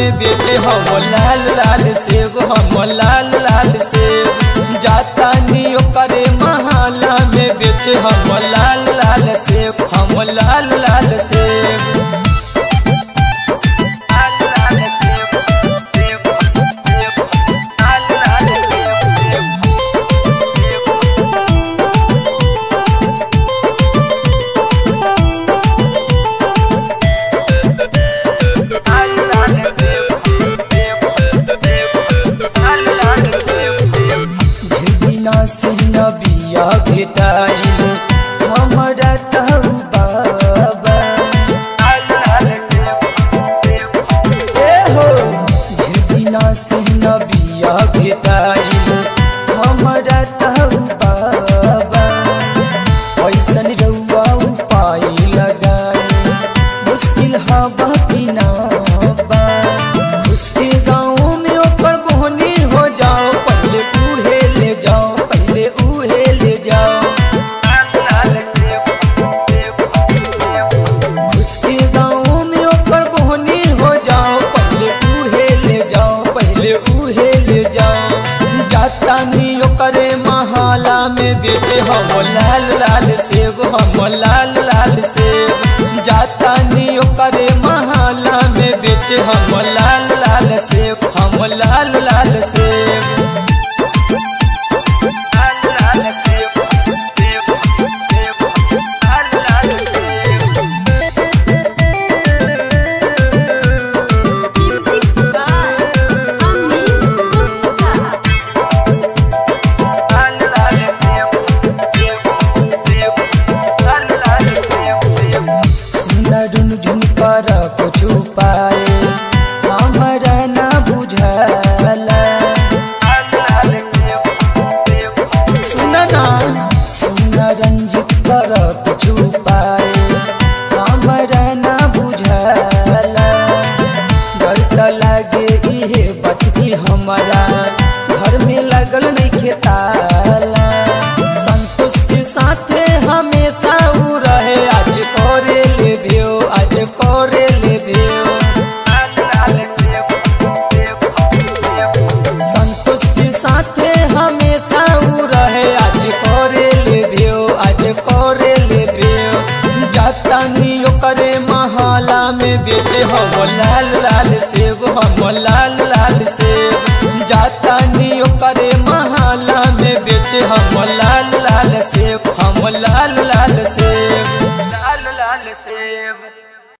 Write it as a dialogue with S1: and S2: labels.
S1: में बेटे हम लाल लाल सेब हम लाल लाल सेब जाता नियो करे महाला में बेटे हम लाल लाल सेब हम लाल लाल सेब लाल लाल सेब, सेब, सेब, लाल लाल सेब, सेब, सेब। बिना से नबिया भेटाइल हमरा तहु बाबा ए हो बिना से नबिया भेटाइल हमरा तहु बाबा ऐसन रउआ उपाय लगाए मुश्किल हवा बिना बा उसके गाँव में ओकर बोहनी हो जाओ पहले उहे ले जाओ पहले उहे ले जाओ उसके गाँव में ओकर बोहनी हो जाओ पहले उहे ले जाओ पहले उहे ले जाओ जाता नी ओकरे महाला में बेटे हम लाल लाल सेब हम लाल लाल सेब जाता नी ओकरे महाला में बेटे हम लाल लाल सेब हम लाल लाल सेब लाल लाल सेब, सेब, सेब, लाल लाल सेब।
S2: Music by Amin Gupta.
S1: सुनरुन झुमकर कुछ पाए हमरा न बुझला सुन ना सुन रंजित कर कुछ पाए हमरा न बुझला डर त लागे इहे बटकी हमरा घर में लगल नहीं खेताला संतोष के साथे हमेशा उ रहे आज करे लेबियो आज करे लेबियो संतोष के साथे हमेशा उ रहे आज करे लेबियो आज करे लेबियो जाता नियो करे महाला में बेटे हम लाल लाल सेब हम लाल लाल सेब जाता नियो करे महाला में बेटे हम